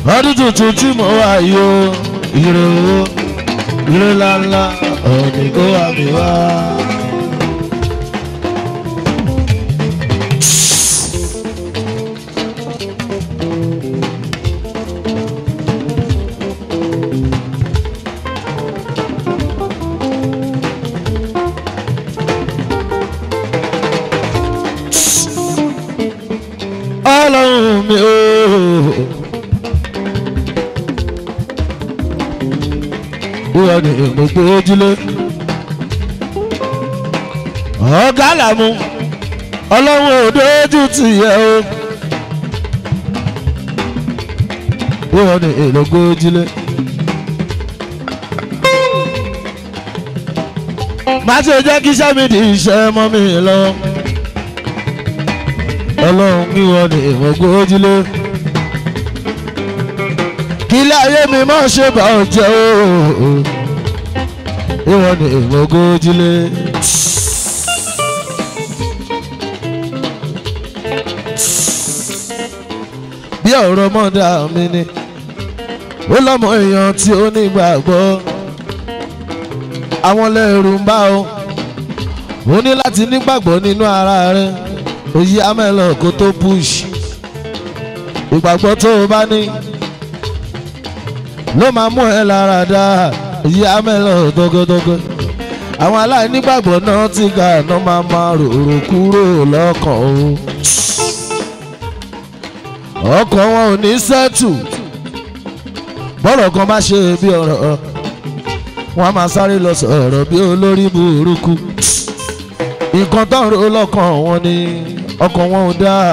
ọdún tuntun tí mo wà yìí o ire owó ire ńláńlá òní kó wà mí wá. ọlọ́run mi ooo. wọ́n ní gbogbo ojúlé. ọ̀gá làmú ọlọ́run ò dójú tì yẹ o. wọ́n ní gbogbo ojúlé. má ṣe jẹ́ kí sẹ́mi-dì iṣẹ́ mọ́ mi lọ́wọ́ ọlọ́run kí wọ́n ní ìwọ̀n ojúlé. kí ilé ayé mi má ṣe bá ọ jẹ́ o. ìwọ̀n ní ìwọ̀n ojúlé. bí ọ̀rọ̀ mọ́dà mi ni ó lọ́mọ èèyàn tí ó nígbàgbọ́ àwọn lẹ́rù ń bá o ó ní láti nígbàgbọ́ nínú ara rẹ̀ òyì amẹ́lọ̀ kó tó push ìgbàgbọ́ tó o bá ní ló máa mú ẹ lára dá òyì amẹ́lọ̀ dọ́gọ́dọ́gọ́ àwọn aláìnígbàgbọ́ náà ti ga náà máa máa rorò kúrò lọ́kàn o ọkàn wọn ò ní sẹ́tù bọ́rọ̀ kan bá ṣe bí ọ̀rọ̀ wọn a máa sáré lọ sọ̀rọ̀ bí olórí burúkú nǹkan tó ń ro lọ́kàn wọn ni ọkàn wọn ò dáa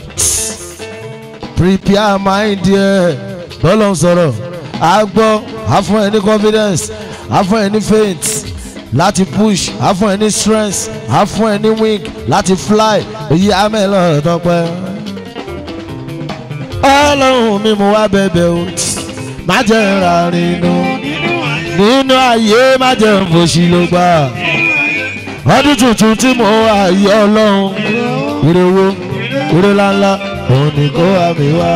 prepare mind ẹ bọ́lọ̀ ń sọ̀rọ̀ á gbọ́ á fún ẹ ní confidence á fún ẹ ní faith láti push á fún ẹ ní strength á fún ẹ ní wing láti fly èyí á mẹ́lọ̀ tọpẹ́. ọlọ́run mi mú wá bẹ̀bẹ̀ o má jẹ́ ra nínú nínú ayé má jẹ́ fòṣì ló gbà ọdún tuntun tí mo wà yí ọlọ́run ire wo ire ńláńlá òun ni kó wá mi wá.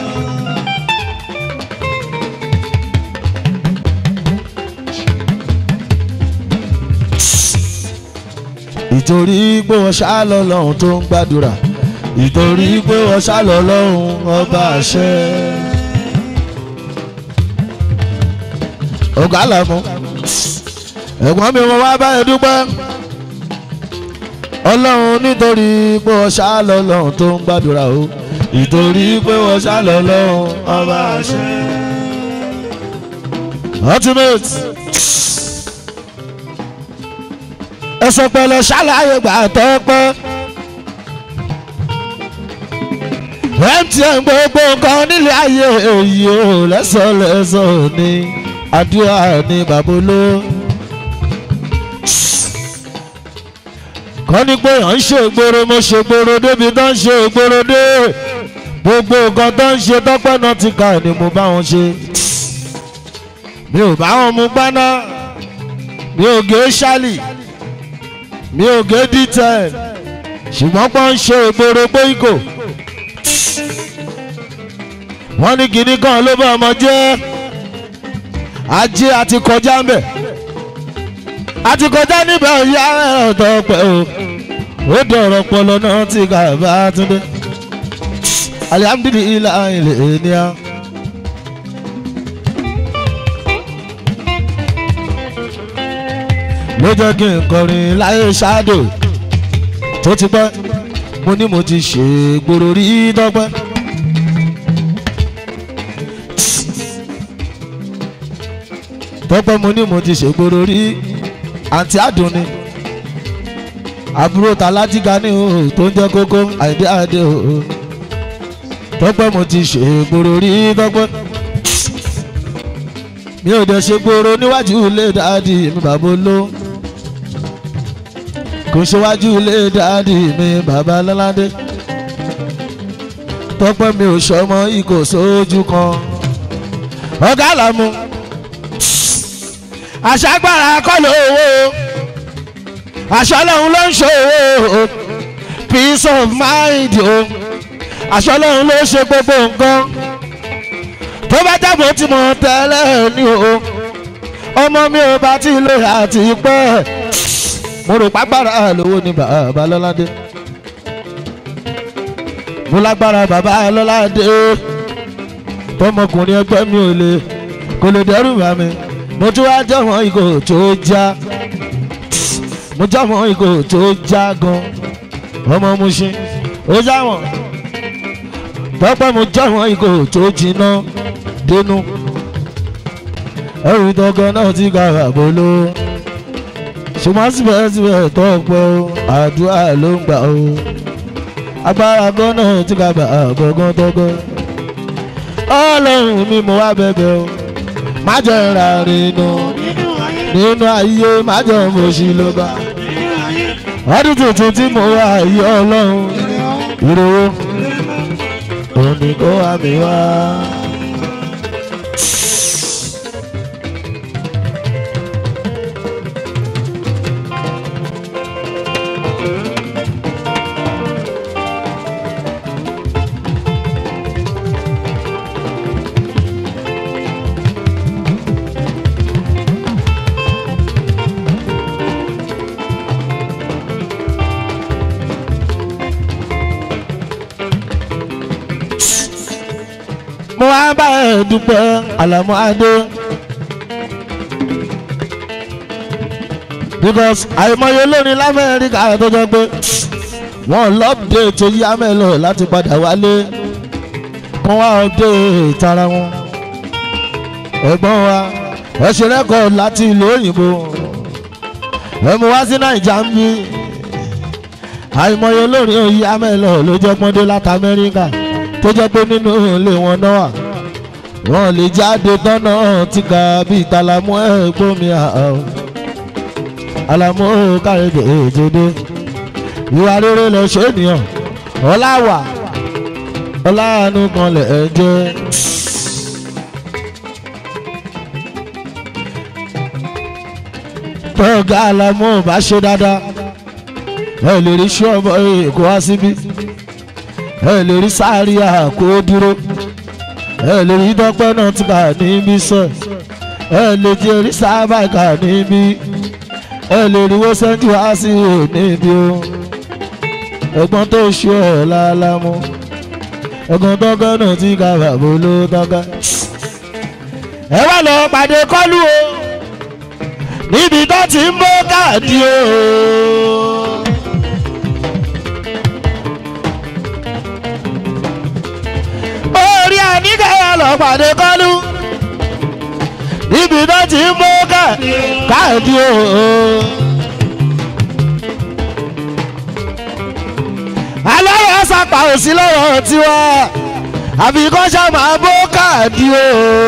ìtorí pé wọ́n ṣá lọ lọ́hùn tó ń gbàdúrà ìtorí pé wọ́n ṣá lọ lọ́hùn ọba àṣẹ. ọ̀gá làmú ẹ̀gbọ́n mi wọ́n wá báyìí dúpẹ́ ọlọ́run nítorí pé wọ́n ṣá lọ lọ́hùn tó ń gbàdúrà o ìtorí pé wọ́n ṣá lọ lọ́hùn ọba àṣẹ. ultimate ẹsẹ̀ pẹ̀lẹ́ ṣàlàyé gbà tọ́pẹ́. mtn gbogbo nǹkan nílé ayé èyí ò lẹ́sọ̀lẹ́sọ̀ ní àdúrà ní baboló. kọ́ ni pé à ń ṣe ìgboro mo ṣe ìgboro débi tó ń ṣe ìgboro dé gbogbo nǹkan tó ń ṣe tọ́pẹ́ náà ti kà ni mo bá wọn ṣe. mi ò bá wọn mú gbaná mi ò gé ṣálì mi ò gé d10 ṣùgbọ́n pọ́n ń ṣe ìgboro gbóyìnkò wọ́n ní kinní kan ló bá ọmọ jẹ́ ajé àti kọjá ń bẹ̀ àti kọjá níbẹ̀ ìyá ọ̀tọ̀ pẹ̀ o ó dọ̀rọ̀ pọlọ náà ti kà bá túndé alihamdulilayi ilẹ̀ ènìyàn. ló jẹ́ kí n kọrin láyé ṣáàdò tó ti pẹ́ mo ní mo ti ṣe gbòòrò rí dọ́pẹ́. tọ́pẹ́ mo ní mo ti ṣe gbòòrò rí àǹtí àdùnni àbúrò tàlájìgá ní o tó ń jẹ́ kókó àìdí àdé o tọ́pẹ́ mo ti ṣe gbòòrò rí dọ́pẹ́ mi ò dẹ̀ ṣe gbòòrò níwájú ilé dáàdì mi bàbá olóhùn kò ṣíwájú ilé dáàdì mi bàbá lọ́ládé tọ́pẹ́ mi ò ṣọmọ ikò sójú kan ọ̀gá làmú àṣàgbára kọ́ lówó àṣọlọ́hún ló ń ṣòwò peace of mind o àṣọlọ́hún ló ṣe gbogbo nǹkan bá jábọ̀ tí mo tẹ́lẹ̀ ní o ọmọ mi ò bá ti lè àti pẹ́ mo rò pàgbára lówó ní bàbá lọ́ládé mo lágbára bàbá lọ́ládé tọmọkùnrin ẹgbẹ́ mi ò lè kò lè dẹ́rù bá mi mo tún wá jẹ́wọ́n ìgò tó já mo jẹ́wọ́n ìgò tó já gan ọmọ mo ṣe ó jáwọ́n pẹ́pẹ́ mo jẹ́wọ́n ìgò tó jiná dénú ẹrù tọkàn náà ti ga àbóló ṣùgbọ́n síbẹ̀síbẹ̀ tó pẹ́ o àdúrà ló ń gbà o agbára gan náà ti ga àbọ̀gán tọ́gọ́ ọlọ́run mi mo wá bẹ̀bẹ̀ o má jẹ́ ra rinu nínú ayé má jẹ́ mo ṣì ló bá ọdún tuntun tí mo wá ayé ọlọ́run ìrówó òní kó wá mi wá. mo wá bá ẹ dúpẹ́ àlàmú adé. because àìmọye lónìí lamẹ́ríkà tó jẹ́ pé wọ́n lọ́pdé tó yí amẹ́lò láti padà wálé kó wá ọdẹ ìtara wọn. ẹ̀gbọ́n wa ẹ ṣe rẹ́kọ̀ọ́ láti ìlú òyìnbó ẹ mú wá sí nàìjà ń bí àìmọye lónìí òyí amẹ́lò ló jẹ́ pọ́ndé láti amẹ́ríkà tó jẹ́ pé nínú ilé wọn náà wà wọ́n lè jáde tọ́nà tí ga bíi talamu ẹ̀gbọ́n mi àwọn alamu kárẹ̀dẹ̀ èjòdè ìwà rere lọ ṣe ènìyàn ọláwà ọláàánú kan lẹ̀ ẹ́ jẹ́. tọ́gà alamu bá ṣe dáadáa ẹ lè rí ṣọ́ọ̀bù èkó wá síbí ẹ lè rí sáré àkó dúró ẹ lè rí dọ́pẹ́ náà ti kà níbí sọ ẹ lè jẹ rí sábà kà níbí ẹ lè rí wọ́n sẹ́ńtì wá sí níbí o ẹ̀gbọ́n tó ṣe ẹ̀ lálámú ẹ̀gbọ́n tọ́gẹ́ náà ti kà bàbá ló tọ́gẹ́. ẹ wá lọ pàdé kọ́lù o níbi tó ti ń bó káàdì o. orí àníkàyà lọ pàdé kọ́lù níbi tó ti ń bó káàdì o. aláwọ̀ sápà òsì lọ́rọ̀ tiwa àbí kọ́ ṣá máa bó káàdì o.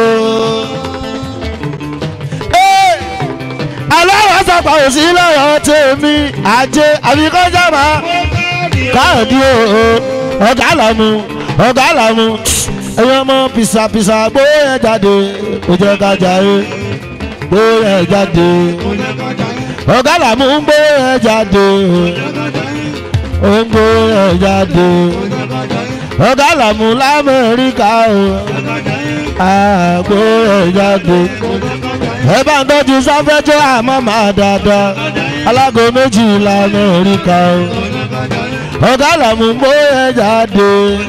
aláwọ̀ sápà òsì lọ́rọ̀ tèmi àjẹ àbí kọ́ ṣá máa káàdì o. ọ̀gá làmú ọ̀gá làmú ẹ̀yin ọmọ pìsàpìsà gbóyè jáde ó jẹ́ ká jàre gbóyè jáde ọ̀gá làmú gbóyè jáde ó ń gbóyè jáde ọ̀gá làmú lamẹ́ríkà o àgbóyè jáde ẹ bá ń tọ́jú sáfẹ́jọ́ àmọ́ máa dáadáa alágo méjì lamẹ́ríkà o ọ̀gá làmú gbóyè jáde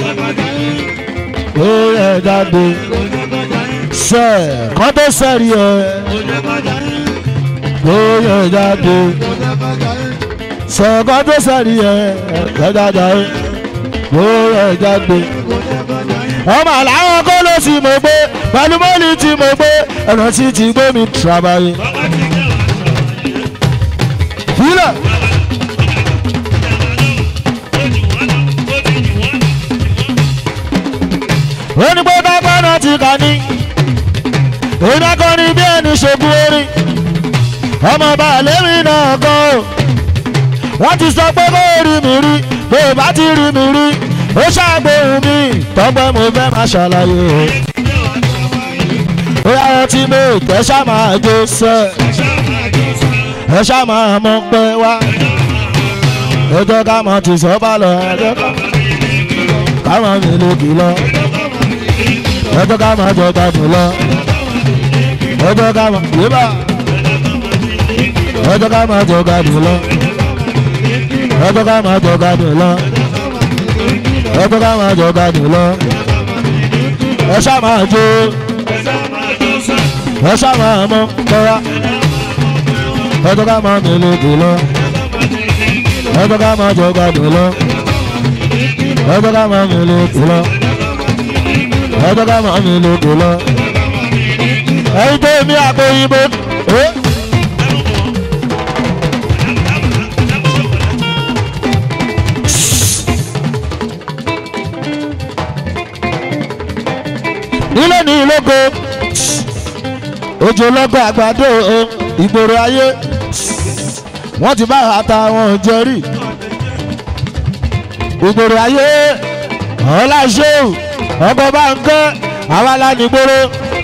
gbóyè jáde sẹ kọ́ tó sẹ́rí ẹ gbóyè jáde sọ̀kọ́ tó sẹ́rí ẹ jájájá ẹ gbóyè jáde ọmọ àlàáwọn kó ló sì mọ̀ pé pẹ̀lú mọ́lì tí mo gbé ẹ̀rọ tí ti gbé mi tìrabayé. Fílẹ̀. ó ní pé bàbá náà ti kà ní iná kan ní bí ẹni ṣògùn orin ọmọ bàálẹ́rì náà kan o wọ́n ti sọ pé kó rí mi rí bó o bá ti rí mi rí ó ṣàgbéhùn mi tọ́gbẹ́ mo fẹ́ máa ṣàlàyé o ó yára tí mo tẹ́ ṣá máa jó sẹ́ ẹ ṣá máa mọ pé wá ẹjọ́ ká mọ̀ ti sọ́ bá lọ ẹjọ́ ká mọ̀ mi lòdì lọ ọjọ́ ká máa jọ gbádùn lọ ọjọ́ ká máa yébà ọjọ́ ká máa jọ gbádùn lọ ọjọ́ ká máa jọ gbádùn lọ ọjọ́ ká máa jọ gbádùn lọ ẹ ṣá máa jó ẹ ṣá máa mọ kọ́ra ọjọ́ ká máa mi lóko lọ ọjọ́ ká máa jọ gbádùn lọ ọjọ́ ká máa mi lóko lọ ọjọ́ ká máa mi lóko lọ ẹyin tó mi àpò òyìnbó. nílé ní ìlógo ojú ọlọ́gbà àgbàdo ìgboro ayé wọ́n ti bá ata wọn jẹrí ìgboro ayé ọláṣẹ́wù ọkọ̀ bá ń kẹ́ àwa lánìgboro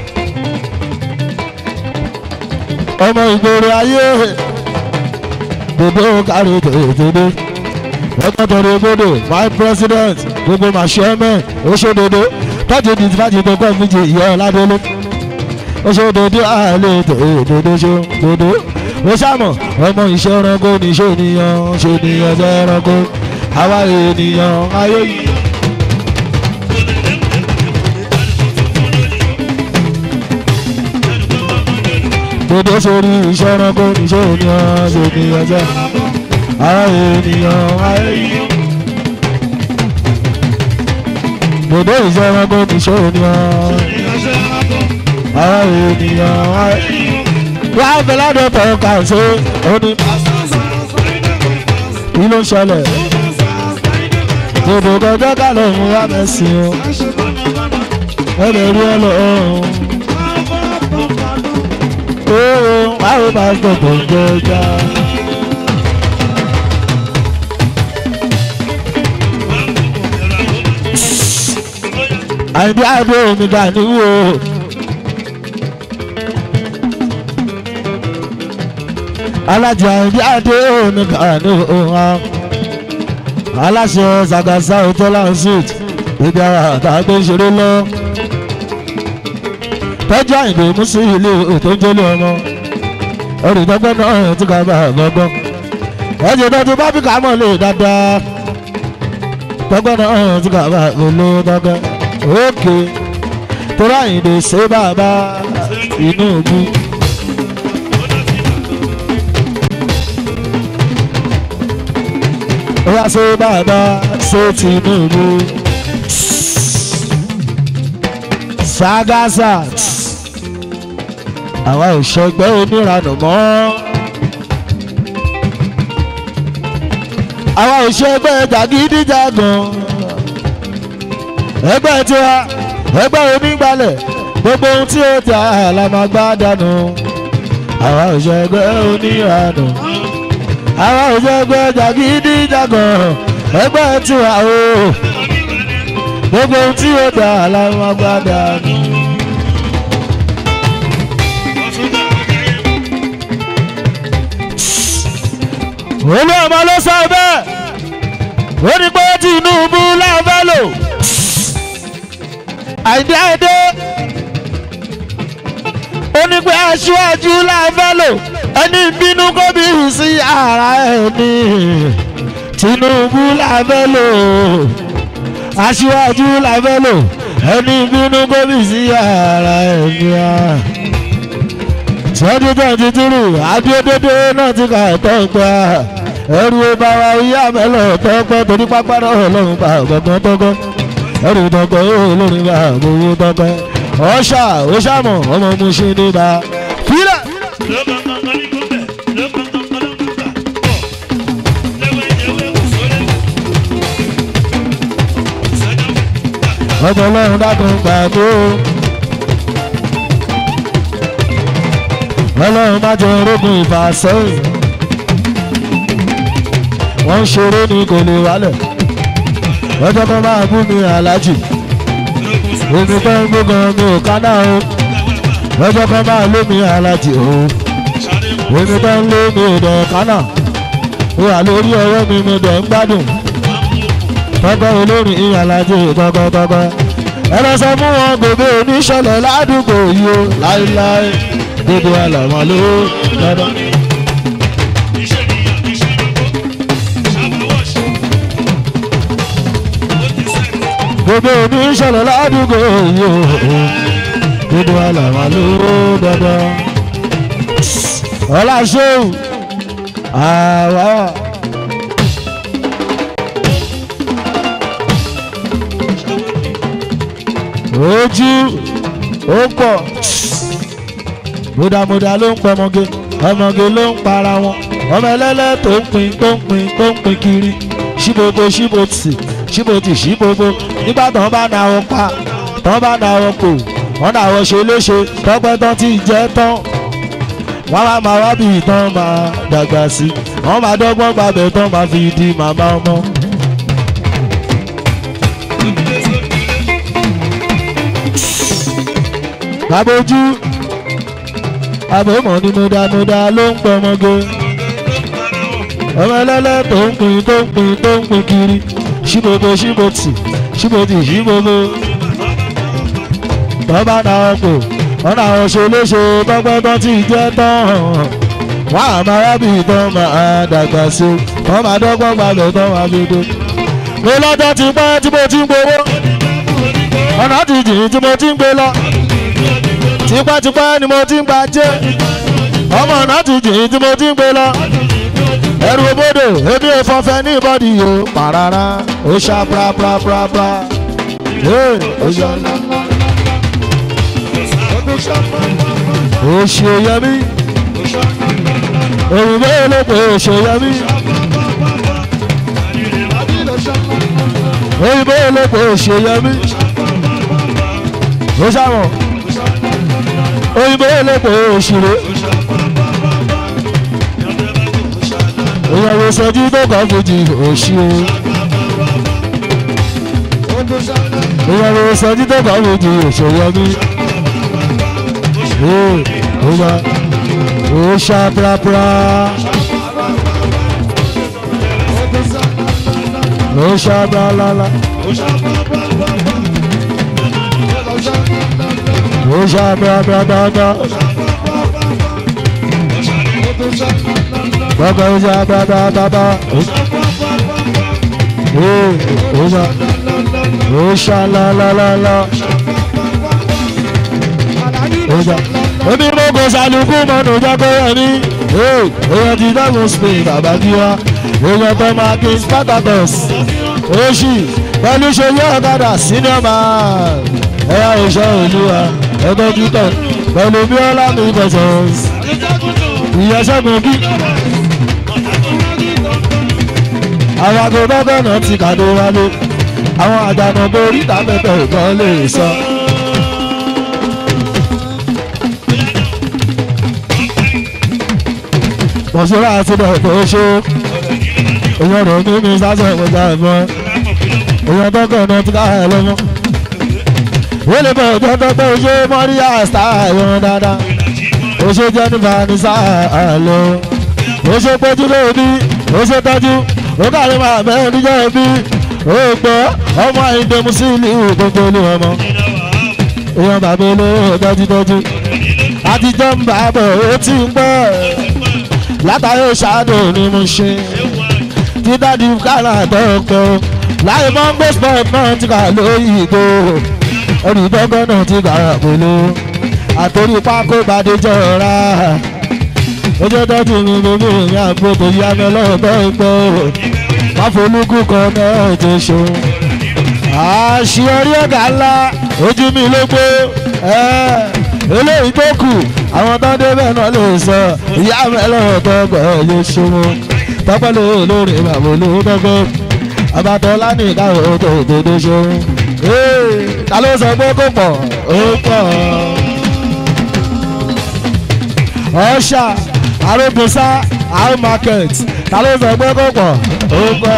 ọmọ ìgboro ayé gbogbo kárí tòótòdó ọkọ̀ tọrọ gbọdọ̀ my president gbogbo màṣẹ́mẹ́ oṣoododo tọ́jú ní fàájì tó kọ́ méjì ìyá ọ̀làdọ́lé oṣoododo àlè tòótòdó ṣòdodo ó ṣàmọ̀ ọmọ iṣẹ́ ẹranko ní ṣé ènìyàn ṣé ènìyàn jẹ́ ẹranko àwa ènìyàn ayé yìí. dodo sórí iṣẹ́ ẹranko ní ṣé ènìyàn ṣé ènìyàn jẹ́ àwa ènìyàn ayé yìí. dodo iṣẹ́ ẹranko ní ṣé ènìyàn àwa ènìyàn ayé yìí wàá fẹ́ ládùn tó kà sí oní. kí ló ń ṣẹlẹ̀? Dòdò kọjá ká ló ń wá mẹ́sìn o. Ẹ lè rí ẹ lọ. Ooo, báwo máa gbọ̀gbọ̀ jẹjà? Àìdí àdó omi dání wò. alájà ìdí àdé òní kàní òhàn aláṣẹ zagasa hotel and suite ibi ara àtàgbé ṣeré lọ tọ́jú àyìnbó mùsùn ilé ètò ìjọlẹ̀ ọmọ olùdókòwò náà ti ká bá gbọ́gbọ́n ẹ̀jẹ̀ tó ti bá bí kàmọ́ lè dáadáa tọ́gbọ́n náà ti ká bá olódọ́gbẹ́ òkè tó ráyìnbó ṣe bàbá inú ògùn. wá sí bàbá sí Tinubu Sagasa àwa ò ṣẹgbẹ́ oníranù mọ́ àwa ò ṣẹgbẹ́ jàgídíjàgàn ẹgbẹ́ tiwa ẹgbẹ́ onígbàlẹ̀ gbogbo ohun tí ó ti àlàmàgbá dànù àwa ò ṣẹgbẹ́ oníranù àwa ò jẹ́ ẹgbẹ́ jàgídíjàgàn ẹgbẹ́ tiwa o gbogbo ohun tí ó dà láwọn agbádá ni. olú ọmọ ló sọ bẹ́ẹ̀ ó ní pé Tinubu láfẹ́ lò àìdí àìdé ó ní pé aṣíwájú láfẹ́ lò ẹni bínú kó bí sí ara ẹni Tinubu la fẹ́ lò aṣíwájú la fẹ́ lò ẹni bínú kó bí sí ara ẹni a. twenty twenty three adédédé náà ti kà tọ́pẹ́ ẹrù ọba wa ìyá mẹ́lọ̀ tọ́pẹ́ torí pápá náà ọlọ́run bá gbọ̀ngàn tọ́gbọ́n ẹrù tọ́pẹ́ olórin bá gbowó tọ́pẹ́ ọ̀ṣà ọ̀ṣàmọ̀ ọmọ mu ṣe ní bá fílẹ̀. ọjọ́ ọlọ́run dákun gbàgbó ọlọ́run má jẹ orógun ìfàsẹ́yìn wọ́n ń ṣeré ní kò lè wálẹ̀ ọjọ́ kan máa bú mi aláàjì èmi pẹ́ ń gbógan mi ò kánà o ọjọ́ kan máa lé mi aláàjì o èmi pẹ́ ń lé mi ò dẹ̀ kánà ó wà lórí ọwọ́ mi mo dẹ̀ ń gbádùn tọ́gbọ́ olórin ìyàlájẹ́ tọ́gbọ́tọ́gbọ́ ẹ lọ sọ fún wọn gbogbo oníṣẹ̀lẹ̀ ládùúgbò yìí o láéláé gbogbo àlàmọ́ ló dandan. gbogbo oníṣẹ̀lẹ̀ ládùúgbò yìí o gbogbo àlàmọ́ ló dandan. ọlá ṣéwù àwa. ojú ó pọ̀ múdàmúdà ló ń pọ̀ ọmọge ọmọge ló ń para wọn ọmọ ẹlẹ́lẹ́ tó ń pin tó ń pin tó ń pin kiri ṣíbobo ṣíbotì ṣíbotì ṣíbobo nígbà tó ń bá na wọn pa tó ń bá na wọn kò wọ́n náà wọ́n ṣe léṣe tọ́pẹ́ tán ti jẹ́ tán wọ́n máa máa wá bí ìtàn máa dàgbà sí wọ́n máa dọ́gbọ́n gbàgbẹ́ tán máa fi di màmá ọmọ. Babojú àbòmọ̀ ni múdàmúdà ló ń pọ̀ ọmọge ọmọ ẹlẹ́lẹ́ tó ń pin tó ń pin tó ń pin kiri ṣíbobo ṣíbotì ṣíbotì ṣíbobo tọ́ba náà ọkọ̀ ọ̀nà àwọn ṣe léṣe tọ́pẹ́ tán tí jẹ́ tán wọ́n á máa rábì tán máa dàgbà sí wọ́n máa dọ́gbọ́n gbalẹ̀ tán máa fi dé. mo lọ́jọ́ ti pẹ́ tí mo ti ń gbowó ọ̀nà ti jìn tí mo ti ń gbé lọ tipẹ́tipẹ́ ni mo ti ń gbajẹ́ ọmọ ọ̀nà ti jìn tí mo ti ń gbé lọ ẹrù òbodò èmi ò fọfẹ́ ní ìbọ̀dì yìí ó pàràrà ó ṣá praprapra ó ṣá òṣèyẹmí òyìnbó olóko òṣèyẹmí òyìnbó olóko òṣèyẹmí ó ṣàmọ̀ òyìnbó olóko òṣèré ìyàwó sọjú tó kọ́ fojì òṣì o ìyàwó sọjú tó kọ́ fojì òṣèyẹmí ó wá ó ṣá prapra ó ṣá bralala ó ṣá brabrababa bàbá ó ṣá brabababa ó ṣá ó ṣá lalalala ó ṣá omi gbogbo ṣàlùkù mọ́nù jákòó ní èèyàn ti dáhùn spain àbájíwá èèyàn tó máa kí spartacus oṣì pẹ̀lú ṣòwò ọ̀kadà senior man ẹ̀yà òṣà olúwa ẹ̀tọ́ títọ̀ pẹ̀lú bíọ́lá mi bẹ̀sẹ̀ ìyẹsẹ̀gun kí. àwọn agbóbọ́bọ́ náà ti kàdó wálé àwọn àdànà borí tàbẹ̀tẹ̀ ìkan lè sọ. mọ̀ṣúra àti bẹ̀rẹ̀ ṣó èèyàn rẹ̀ ní mi sásẹ̀ ìwọ̀jà ẹ̀fọn èèyàn tọ́kọ̀ náà ti káyà lọ́mọ. wọ́n lè bẹ̀rẹ̀ tó tọ́tọ́ ṣé mọ́ríyá sáà ẹ̀wọ̀n dáadáa ó ṣe jẹ́nifà ní sáà lọ. ó ṣe péjú lóbi ó ṣe tọ́jú ó kárí máa bẹ́ẹ̀ níjọ́ bí ó gbọ́ ọmọ àìdẹ́mu sí ìlú gbogbo olú ọmọ. èèyàn bàbá olówó tọ́jú tọ́jú àtijọ́ ń bá bọ̀ ó ti ń gbọ́ látàrí ṣáàdù ni mo ṣe dídádì kárà tọ́kọ láì mọ́ gbé sport náà ti kà lóyìnbó olùdókòó náà ti kà pẹ̀lú àtòrí pákó gbadé jọra ojú tọ́jú mi gbogbo ìyá àgbòdo yá mi lọ́tọ́ ìgbọ́ máfolúkú kan náà ti ṣe àṣeyọrí ọ̀gá ńlá ojú mi ló gbó eléyìí tó kù àwọn tó débẹ̀ náà lè sọ ìyá mi lọ́tọ́ gbọ́ yóò ṣe wọn tọ́pẹ́ ló lórí bàbá olóńgbò abatọ́lá ní ìdáwọ̀ tó òdodo ṣe wọn. ta ló sọ pé kò pọ̀ ó pọ̀ ọ̀ṣà arógunṣá our market ta ló sọ pé kò pọ̀ ó pọ̀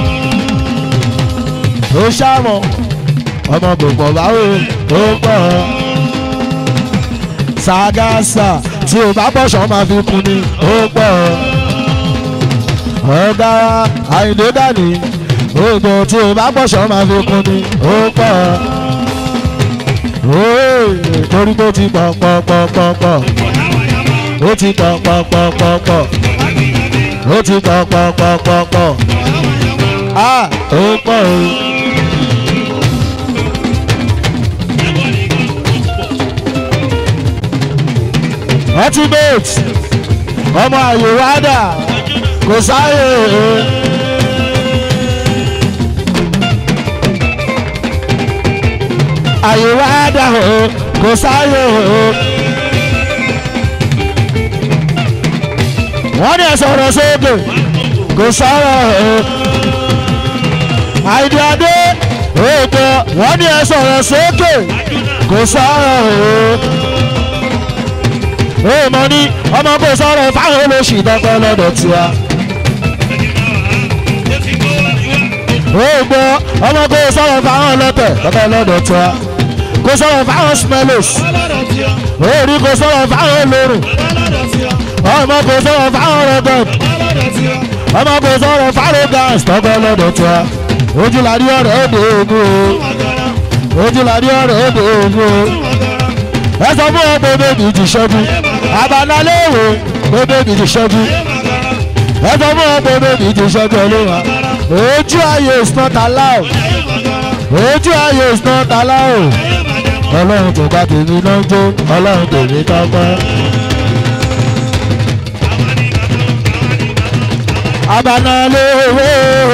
ó ṣàmọ̀ ọmọ gbogbo báwo ó pọ̀ ṣàgàṣà tí o bá bọ̀ṣọ̀ máa fi kún ni ó pọ̀ ọ̀gá àyìndé dàní oògùn tí o bá bọ̀ṣọ̀ máa fi kún ni ó pọ̀ Ooo, torí tó ti pọ̀ pọ̀ pọ̀ pọ̀ pọ̀ ó ti pọ̀ pọ̀ pọ̀ pọ̀ pọ̀ ó ti pọ̀ pọ̀ pọ̀ pọ̀ pọ̀ a ó pọ̀ o. ultimate ọmọ àyè wádà kò sáyè àyè wádà o kò sáyè o. wọ́n ní ẹ̀sọ̀rọ̀ sókè kò sọ̀rọ̀ o. àìdí adé òògùn wọ́n ní ẹ̀sọ̀rọ̀ sókè kò sọ̀rọ̀ o ó mọ ní ọmọ kò sọ̀rọ̀ fáwọn olóṣì dọ́gbọ́ lọ́dọ̀ tiwa. ó gbọ́ ọmọ kò sọ̀rọ̀ fáwọn ọlọ́tẹ̀ dọ́gbọ́ lọ́dọ̀ tiwa. kò sọ̀rọ̀ fáwọn smellos. ó rí kò sọ̀rọ̀ fáwọn olórùn. ọmọ kò sọ̀rọ̀ fáwọn rẹ̀gọ̀d. ọmọ kò sọ̀rọ̀ fáwọn gas dọ́gbọ́ lọ́dọ̀ tiwa. ojúlarí ọ̀rẹ́ òde ògùn o. ojúlarí ọ̀rẹ́ òde ògùn o. ẹ sọ fún ọ pé bébì ti ṣẹ́jú abanalẹ́wò pé bébì ti ṣẹ́jú ẹ sọ fún ọ pé bébì ti ṣẹ́jú olúwa ojú ayé is not allowed ojú ayé is not allowed ọlọ́run tó bá tèmi náà jó ọlọ́run tèmi tọ́pẹ́. abanalẹ́wò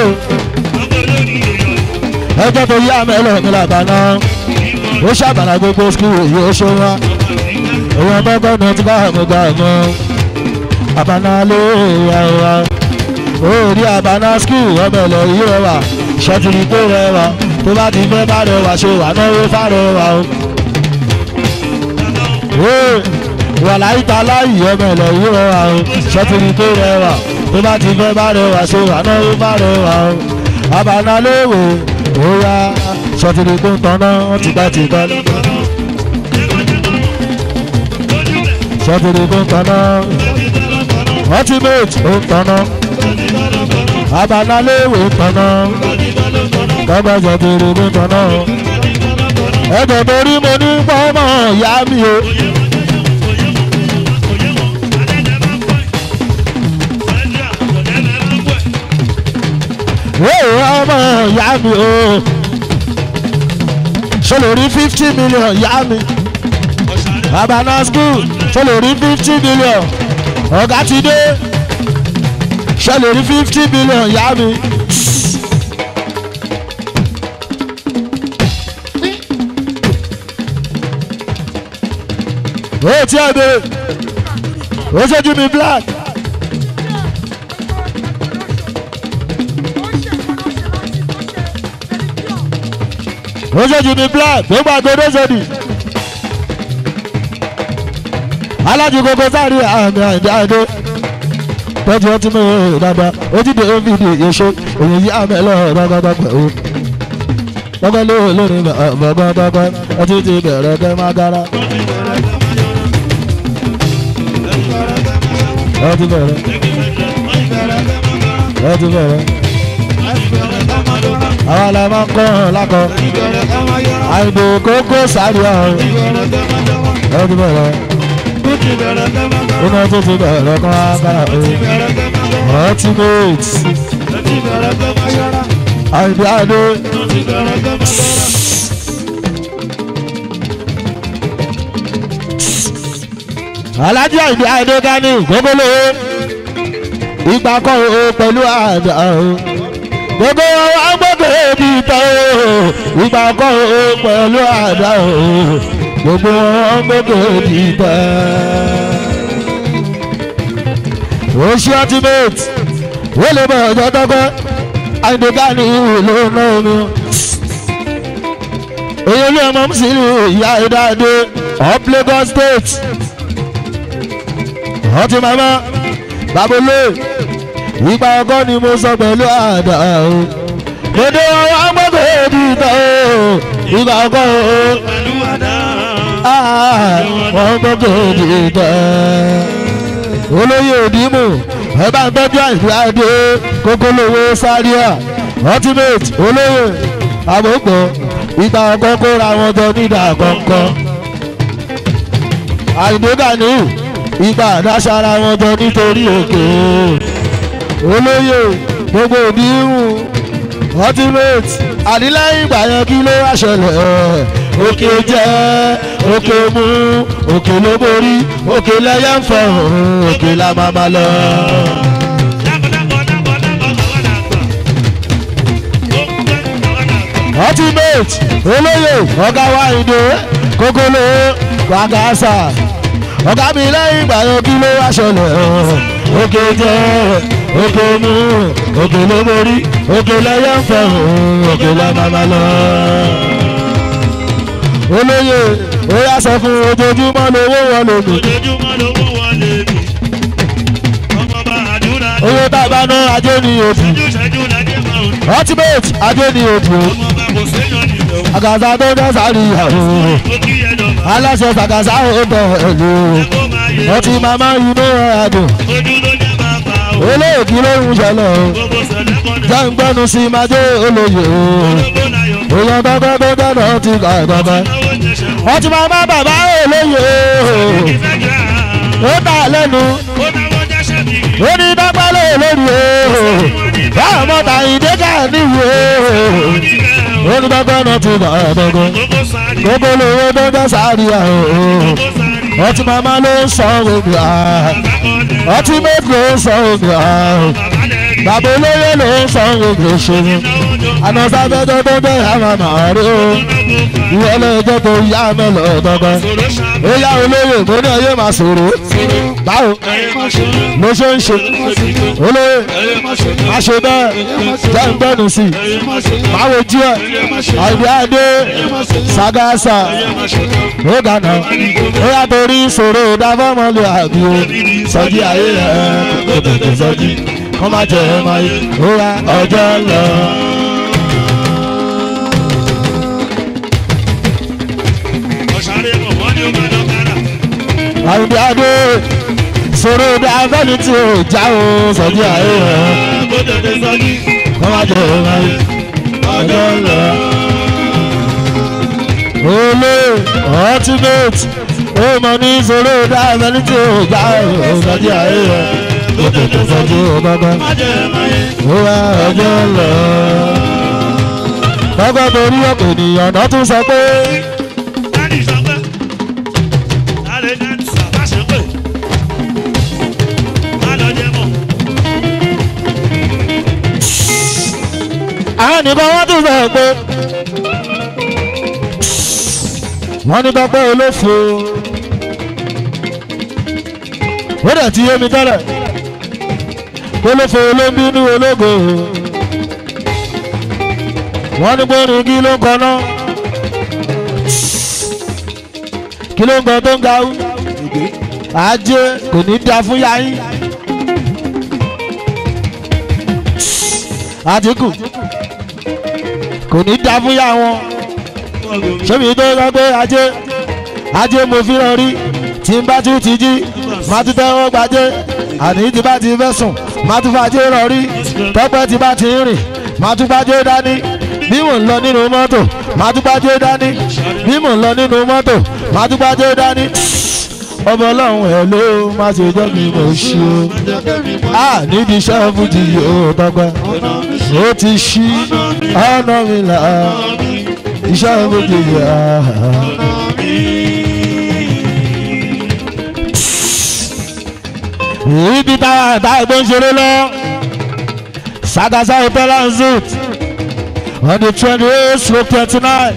ẹjọ́ tó yá mẹ́lẹ̀ mi làbànà ó ṣàbànà gbogbo skul yìí ó ṣe wá òun ọgbọ́gbọ́ náà ti bá àmú gbà mọ́ àbáná ló wà wá orí àbáná skul ọbẹ̀ lọ yí rẹwà ṣẹ́tìrì tó rẹwà tó bá ti fẹ́ bá rẹwà ṣe wà náwó fárẹwà o. wà láyé ta láyé ọbẹ̀ lọ yí rẹwà o ṣẹ́tìrì tó rẹwà tó bá ti fẹ́ bá rẹwà ṣe wà náwó fárẹwà o. àbáná ló wò ó yá ṣẹ́tìrì tó ń tanná tìgbàtìgbà lọ́dọ̀. sọ́tìrì tó ń taná ultimate ó ń taná abanáléwé ń taná tọ́gbà sọ́tìrì tó ń taná ẹ̀jẹ̀ torí mo ní pọ́nmọ́ ìyá mi o. Wéèrè ọmọ ìyá mi o. Ṣé lórí fifty million ìyá mi? Abana school ṣe lè rí fifty billion ọ̀gá ti dé ṣe lè rí fifty billion yá mi. ó tí ẹ bèrè ó ṣojú mi black. ó ṣojú mi black tó gbàgbé dóṣòdì alájú gbogbo sáré àmì àìdáadé tọ́jú ọtí mi ò dáadáa ojúde ovid èso òyìn yí àmì ẹlọ́rọ̀ dọ́gọ́dọ́ pẹ̀lú dọ́gọ́ ló lórí bọ̀gọ́ dọ́gọ́ ọtí ti bẹ̀rẹ̀ kẹ́ má gara. ọtí bẹ̀rẹ̀ ọtí bẹ̀rẹ̀ àwọn àlọ́ máa ń kọ́ ọ̀hún lákọ̀ àìbò kókó sáré ọ̀hún ọtí bẹ̀rẹ̀ iná tó ti bẹ̀rẹ̀ kan agbára o ultimate àìdí àdó alájí àìdí àdó dání gbogbo ìgbà kan o pẹ̀lú àjà o gbogbo wa gbogbo ebi tán o ìgbà kan o pẹ̀lú àjà o gbogbo wọn gbogbo ebi tán oṣù ultimate wọ́n lè bọ̀ ọjọ́ tọ́gbọ́ àìdèkà ní ìlú náà mi. èyí olú ọmọ mùsùlùmí ìyá ìdáde of Lagos state ọtí màmá babolé ìgbà ọkọ ni mo sọ pẹ̀lú àdá o dédé ọwọ́ agbọ́gbẹ́ èdè ìtọ́ o ìgbà ọkọ o wọ́n gbọ́gbẹ́ èdè ìtọ́ olóyè òdìmú ẹ bá ń tọ́jú àìsíadé kókólówó sáríà ultimate olóyè àmọ́pọ̀ ìgbà ọkọ kóra wọn jọ nídà kọ̀ọ̀kan àìdè gani ìgbà àdására wọn jọ nítorí òkè olóyè gbogbo òbí hùn ultimate àdílẹ́yìn ìgbà yẹn kí ló wá ṣẹlẹ̀ òkè jẹ́ òkè mú òkè ló borí òkè lẹ́yẹ ń fẹ́ òun òkè la máa ma lọ. ultimate olóyè ọ̀gá wa ìdè kókóló gbàgàsà ọ̀gá mi lẹ́yìn ìgbà yẹn kí ló wá ṣẹlẹ̀ òkè jẹ́ òkè mú òkè ló borí òkè lẹ́yẹ ń fẹ́ òun òkè la máa ma lọ. olóyè ó yá sọ fún ojoojúmọ́ lówó wọn lòdù ojoojúmọ́ lówó wọlé mi ọmọ bá àdúrà ní owó tá a bá ná ajé ni òdù ojúṣẹ́jú lájẹ́ máa ń ultimate ajé ni òdù ọmọ bá kò séyàn nílẹ̀ o àgàzà tó dẹ́ sáré ìyàwó ó kí ẹ lọ máa aláṣẹ sàgàzà ó bẹ̀ ẹ̀ lò kó máa yẹ ọtí màmá inú ẹ̀ àdùn ojú ló jẹ́ máa bá o olóògì ló ń ṣẹlẹ̀ o gbogbo sẹ̀lẹ̀ kọ́ni jẹ́ ń gbẹ́nu sí máa jẹ́ olóyè o gbogbo láyọ̀ èèyàn tọ́gbẹ́ tó dáná ti kà ẹ̀ tọ́gbẹ́ náwó jẹ̀ṣẹ̀ ọtí màmá bàbá olóyè o ìfẹ́ jẹ́ ó tà lẹ́nu ó náwó jẹ́ṣẹ̀ mi ó ní dọ́gbẹ́ lóye lórí o báwọn mọ́ta ìdẹ́gà níwò o ó ní dọ́gbẹ́ náà ti kà ẹ̀ tọ́gbẹ́ gbogbo sáré gbogbo lówó tó dẹ́ sáré ẹ̀ o gbogbo sáré ọtí màmá ló ń sọ òbí à àbákọ́lẹ̀ ọtí méjì ló ń sọ òbí à bàbá lẹ́rìí bàbá olóyè ló ń sọ òbí òṣèlú náwó jọ àná sábẹ́jọ́ tó dé àwọn màárí o ìwọ lóòjọ́ tó yá mẹ́lọ̀ dọ́gbẹ́ sọ̀rọ̀ ṣáà ó yá olóyè mo ní ẹyẹ máa sọ̀rọ̀ báwo ló ṣe ń ṣe olóyè má ṣe bẹ́ẹ̀ jẹ́ ń gbẹ́nu sí i báwo jí ẹ̀ àìdí àdé sagasa ó gànà ó yá torí ìṣòro ìdáfọ́mọlẹ̀ àbí o sọjí ayé ẹ̀ kò tètè sọjí kọ́ má jẹ́ ẹ̀ máa yé ó yá ọjọ́ lọ. ọ̀sáré mọ̀ wọ́n ní ó máa lọ kára àìdí àdé ìṣòro ìdáfẹ́ni tí ò já o sọjí ayé ẹ̀ kó tètè sọ́jí kọ́ má jẹ́ ẹ̀ máa yé ọjọ́ lọ. olè ultimate ó mọ ní ìṣòro ìdáfẹ́ni tí ò já o sọjí ayé ẹ̀ kò tètè sọjí ọgbọ́gbọ́. má jẹ́ ẹ̀ máa yé ó wá ọjọ́ lọ. lọ́gọ́ torí ọ̀pọ̀ ènìyàn náà tún sọ pé láti sọ pé láti ní sàbá ṣe pé má lọ jẹ́ mọ̀ àwọn nìkan wọ́n tún sọ pé wọ́n ní tọ́pẹ́ olófo ó dẹ̀ ti yé mi tẹ́lẹ̀ olófo olóńbínú ológo wọ́n ní gbórin kí ló ń kọ náà kí ló ń kọ tó ń ga ú ajé kò ní da fún yáyín àtìkù kò ní da fún yá wọn sẹ́mi tó sọ pé ajé ajé mo fi hàn rí tí n bá tún ti jí má tún tẹ́wọ́ gbajé àní tí bá ti fẹ́ sùn má tún fàájé rọ̀ rí tọ́pẹ́ tí bá ti ń rìn má tún gbajé dání bí mò ń lọ nínú mọ́tò má tún gbajé dání bí mò ń lọ nínú mọ́tò má tún gbajé dání ọmọ ọlọ́run ẹ̀ ló má ṣe jẹ́ mi mò ń ṣe o a nídìí iṣẹ́ fújì yóò tọ́pẹ́ ó ti ṣí ọ̀nà mi là iṣẹ́ fújì yà. ibi táwa táwa tó ń ṣeré lọ sagasa hotel and zoot on the twenty eight stroke twenty nine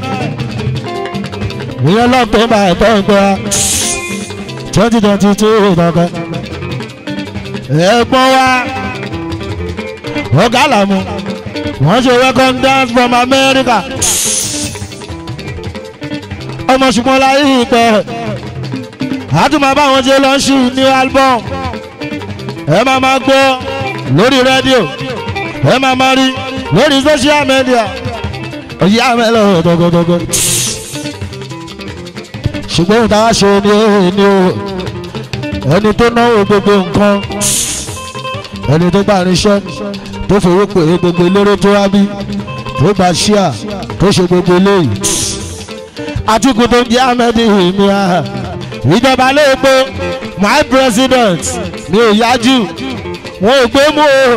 ìyẹn lọ́ọ̀ tó ń bá ẹ̀tọ́ ìgbéra twenty twenty two ìdọ́gbẹ́ ẹ̀gbọ́n wa ọ̀gá làmú wọ́n ṣe welcome dance from America ọmọ ṣùgbọ́n láyé ìpẹ́ àtúmọ̀ báwọn ṣe lọ sí new album ẹ máa máa gbọ́ lórí rédíò ẹ máa máa rí lórí social media òyì àmẹ́lẹ̀ ọ̀dọ́gọ́dọ́gọ́ ṣùgbọ́n òun táwa ṣe ni ó ní o ẹni tó náwó gbogbo nǹkan ẹni tó gbà níṣẹ́ tó fowó pè é gbogbo eléré tó wá bí tó gba ṣíà tó ṣe gbogbo eléyìí àtìkù tó ń jẹ́ ahmed ìmìà ìjọba lóògbé my president mi ò yájú wọn ò gbé mú o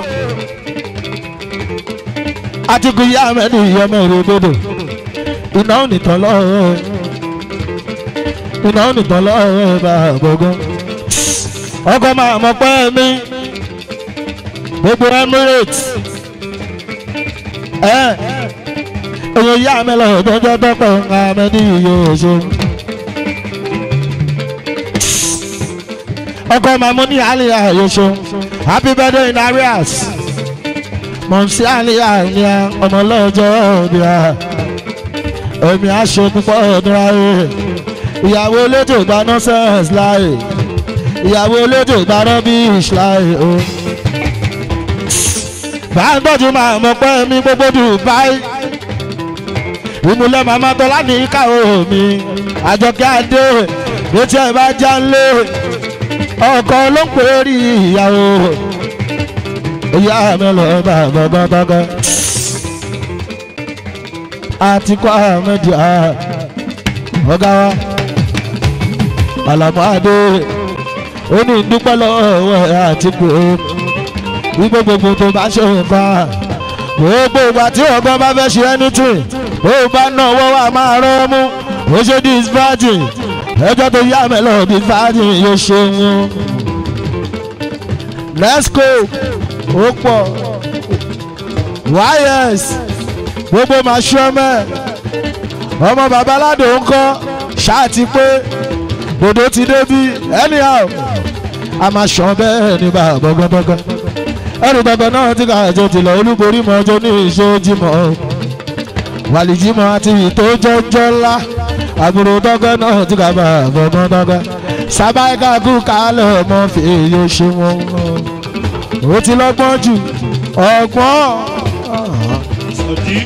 àtìkù yá ahmed ìyọmọ ìrògbòdò iná ò nìtàn lọ́wọ́ iná ò nìtàn lọ́wọ́ bá gbogbo ọkọ̀ máa mọ̀ pẹ́ mi gbogbo emirates ẹ èèyàn yá mi lọ tọjọ tọpẹ nǹkan mi ní iye oṣù. ọkọ màmú ní àlìyá yosò happy birthday in arias mọ̀nsí àlìyá ní ọmọ lọ́jọ́ òbí a èmi aṣọ púpọ̀ ọdún ayé ìyàwó elétò gba nonsense láàyè ìyàwó elétò gba rubbish láàyè o. bá a gbọ́dọ̀ máa mọ̀ pé mi gbogbo dubai ìmúlẹ̀ màmá tọ́lá ní káwọ́ mi àjọkẹ́ adé létí ẹ̀ bá já lé ọkọ ló ń pè é rí ìyàwó ìyá mi lọ bá gbọ́gbọ́gbọ́ àti kọ́ àmọ́dì ọ̀gá wa àlàmọ́ adé ó ní ìdúpẹ́ lọ́wọ́ àti pé wípé gbogbo tó bá ṣe nǹkan gbogbo ìgbà tí ọgbọ́n bá fẹ́ ṣe anything ó bá náwó wa máa rán mú ó ṣe dis virgin ẹjọ́ tó yá mẹ́lọ̀ dis virgin yóò ṣe wọn. let's go ó pọ̀ wires gbogbo máa ṣọ́ mẹ́ ọmọ babaládò ń kọ́ ṣáàtì pé dòdò ti débi anyhow a máa ṣàn bẹ́ẹ̀ ní bàbá gbọ́ngbọ́ngbọ́n ẹrù gbọ̀ngàn náà ti kà jẹ́ tìlọ̀ olúborí mọ́ ọjọ́ ní ìṣojúmọ́ wàlìjímọ̀ àti ìtòjọ́jọ́ ńlá àbúrò dọ́gọ́ náà ti kà bá gbọ̀ngàn dọ́gọ́ sábàáìkà kú kálẹ̀ ọmọ fèèyàn ṣe wọn ó ti lọ́gbọ́n jù ọgbọ́n. Sọ̀dí.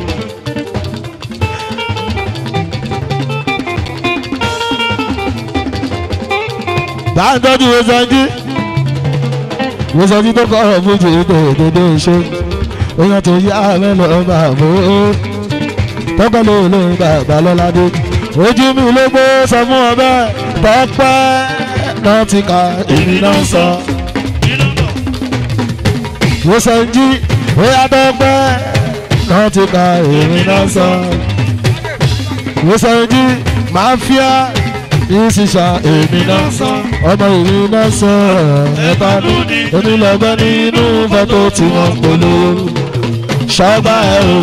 bá ń tọ́jú wọ́sọ̀dí wọ́sọ̀dí tó kọ́ ọ̀rọ̀ fún jù dédé ṣe èèyàn tó yá mẹ́lọ bàbá ó tọ́kọ́ ló ló ń bàbá lọ́ládé ojú mi ló gbó sọ fún ọ bẹ́ẹ̀ tọ́pẹ́ náà ti ka èmi náà sọ Kí ló ń bọ̀? wọ́sọ̀dí bóyá tọ́pẹ́ náà ti ka èmi náà sọ wọ́sọ̀dí máa fíà ìsìsà èmi náà sọ ọmọ èmi náà sọ ẹ̀ka onílọ̀gbẹ́ nínú fọ́tò tí wọ́n polówó ṣọ́gbà ẹ̀ o.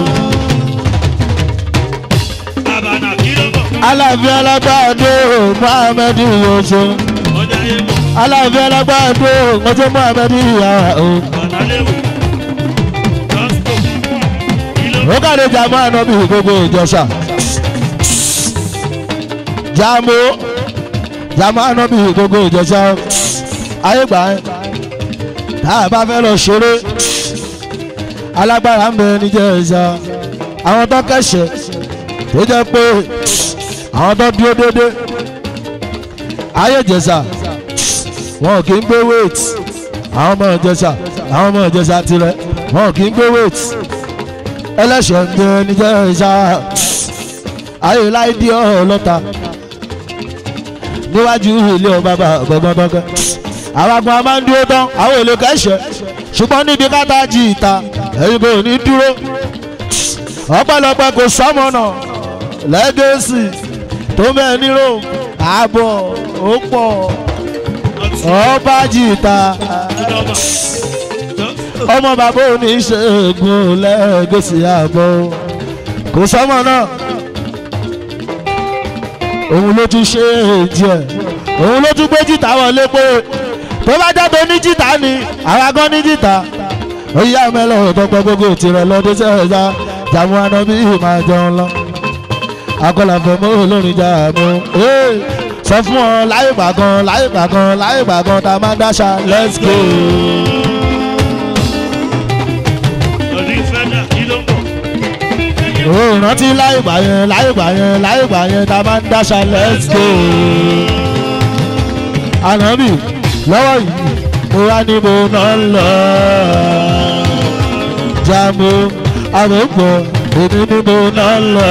Àbànà kí ló ń bọ̀? aláàfin alágbàdo muhammed yoso Ọjà yé mọ̀. aláàfin alágbàdo ọjọ́ muhammed yàrá o. Bàtà léwu. Gọ́sìpò. Kí ló ń ó bọ̀? kàdé jàmọ́ ànábì gbogbo ìjọsà jàmọ́ jàmọ́ ànábì gbogbo ìjọsà ayé gbà ẹ́ tá a bá fẹ́ lọ ṣeré alágbára ń bẹ níjẹ́ ẹ̀ṣá àwọn tó kẹ̀ṣẹ̀ tó jẹ́ pé àwọn tó dúró dédé ayé ìjẹsà wọn kì í gbé wéètì àwọn ọmọ ìjẹsà àwọn ọmọ ìjẹsà tirẹ̀ wọn kì í gbé wéètì ẹlẹ́ṣẹ̀ ń gbé níjẹ́ ẹ̀ṣá ayé láìdí ọlọ́ta níwájú ilé ọba gbọ̀ngbọ̀ngbọ̀ngàn àwọn agbọn a máa ń dúró tán àwọn èlò kẹ́sẹ̀ ṣùgbọ́n níbi káta jí ìta ẹ̀yin kò ní dúró ọpẹ́lọpẹ́ kò sọ́mọ́nà lẹ́gẹ̀ẹ́sì tó bẹ́ẹ̀ ní rome ààbọ̀ ó pọ̀ Ọtí. ọba jí ìta Kí ló ń bọ̀? Gọ́sìpò. ọmọ bàbá oníṣègùn lẹ́gẹ̀ẹ́sì ààbọ̀ kò sọ́mọ́ náà òun ló tún ṣe èjì ẹ̀ òun ló tún gbé jìtá wọlé pé tó bá jẹ́ tó ní jìtá ni àwa gan ní jìtá ó yá mẹ́lẹ̀ ọ̀tọ́pẹ́ gbogbo tirẹ̀ lọ́dún sẹ́ẹ̀dá jàmú anábí máa jẹun lọ akọlàfẹ́ mọ́ olórin jàmú sọ fún ọ láyé gbàgán láyé gbàgán láyé gbàgán tá a máa dáṣà let's go. Sọ̀dí fẹ́dà kí ló ń bọ̀? ó rántí láyé gbà yẹn láyé gbà yẹn láyé gbà yẹn tá a máa ń dáṣà let's go. ànábì lọ́wọ́ yìí mo wá ní mo náà ń lọ. jàmú àmọ́pọ̀ èmi ni mo ná lọ.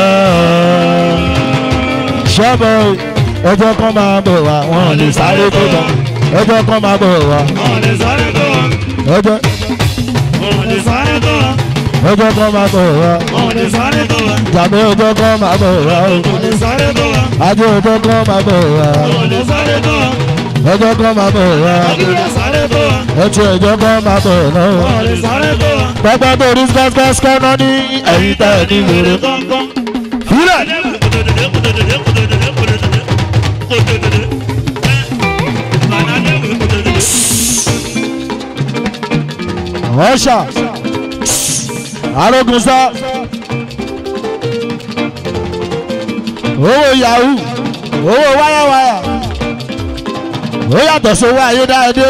ṣọ́bọ̀ ẹjọ́ kan máa bọ̀ wá wọn lè sáré tó tán ẹjọ́ kan máa bọ̀ wá ọ̀lẹ̀ sáré tó wà. ẹjọ́ ọ̀lẹ̀ sáré tó wà. ẹjọ́ kan máa bọ̀ wá ọ̀lẹ̀ sáré tó wà. jàmbá ẹjọ́ kan máa bọ̀ wá o ọ̀lẹ̀ sáré tó wà. ajé ẹjọ́ kan máa bọ̀ wá ọ̀lẹ̀ sáré tó wà. ẹjọ́ kan máa bọ̀ wá ọ̀lẹ̀ sáré tó wà. ẹtì ẹjọ́ kan máa bọ̀ náà. ọ̀lẹ̀ sáré tó wà. pẹpẹ tó rí skẹ́skẹ́skẹ́ náà ní ẹ̀yìn tẹ̀ ní wèrè. kọ̀ọ̀kan. fílẹ̀ ọ̀ṣà arógunsá owó yahoo owó wáyàwáyà ó yàtọ̀ sówó ayédáadé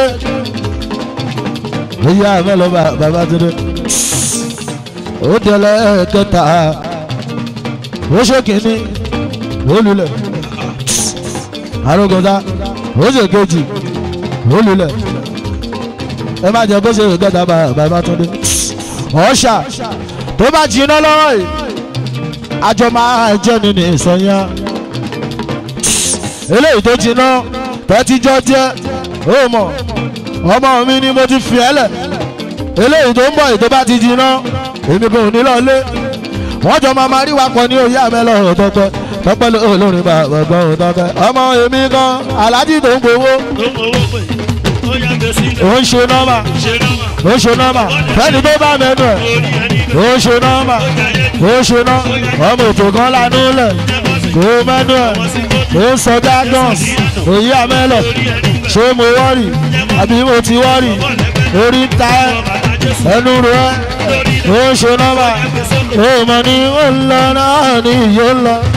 ó yá mẹ́lọ bàbá tó dé ó tẹ̀lé kẹta ó ṣe kìíní ó lulẹ̀ arógunsá ó ṣe kejì ó lulẹ̀ ẹ má jẹ kó ṣe ìkẹta bàbá tó dé ọ̀ṣà tó bá jiná lọ́wọ́ yìí àjọ máa jẹ́ nínú ìsọ̀yà eléyìí tó jiná tẹ́tíjọ́ jẹ́ ó mọ̀ ọmọ mi ni mo ti fi ẹ́ lẹ̀ eléyìí tó ń bọ̀ yìí tó bá ti jiná èmi kò ní lọ́lé wọ́n jọ máa máa rí wa pọ̀ ní òye àmẹ́lẹ̀ ọ̀tọ̀tọ̀ tọ́pẹ́ olórin bàbá ọ̀tọ̀tọ̀ ọmọ èmi kan aláàjì tó ń gbowó ó ń ṣe nọ́mà ó ń ṣe nọ́mà fẹ́ni tó bá mẹ́nu ẹ̀ ó ń ṣe nọ́mà ó ń ṣe nọ́ ọmọ ètò kan lánú lẹ̀ kó mẹ́nu ẹ̀ ó ń sọ gagans òye àmẹ́lẹ̀ ṣé mo wọ́rì àbí mo ti wọ́rì orí ń ta ẹ́ ẹnu rẹ̀ ó ń ṣe nọ́mà ó mọ̀ ní ó ń lọ náà ní ìyó ń lọ.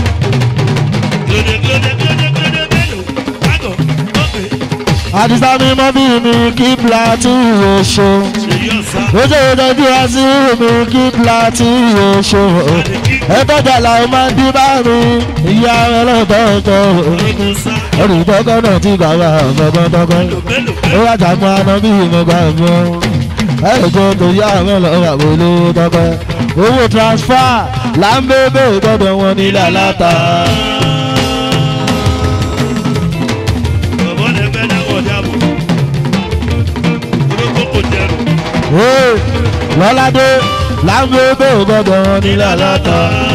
àdìsá mi mọ́ bí mi kí platu oṣù ojú ìtọ́jú wá sí mi kí platu oṣù ẹgbẹ́jà làwọn máa ń dín bá mi ìyá ẹlẹ́tọ̀ọ̀tọ̀ olùtọ́kọ́ náà ti gbà wá ọ̀gbọ̀gbọ̀gbọ̀ ó wá jàmọ́ aná bí mo gbà mọ́ ẹ̀jọ̀ tó yá àwọn ọlọ́wà wọlé tọ́kọ́ owó transfer là ń bébè gbọ́dọ̀ wọn nílẹ̀ aláta. lọ́ládé láńgbé bẹ́ẹ̀ gbọ́dọ̀ wọn nílẹ̀ aláta.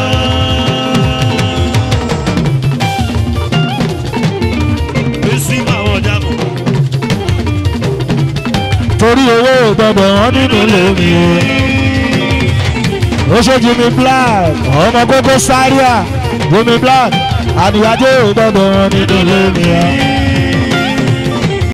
torí owó gbọ́dọ̀ wọn nínú lèmi ó ṣe jimmy black ọmọ kókó sáríà jimmy black àníyájọ́ gbọ́dọ̀ wọn nínú lèmi.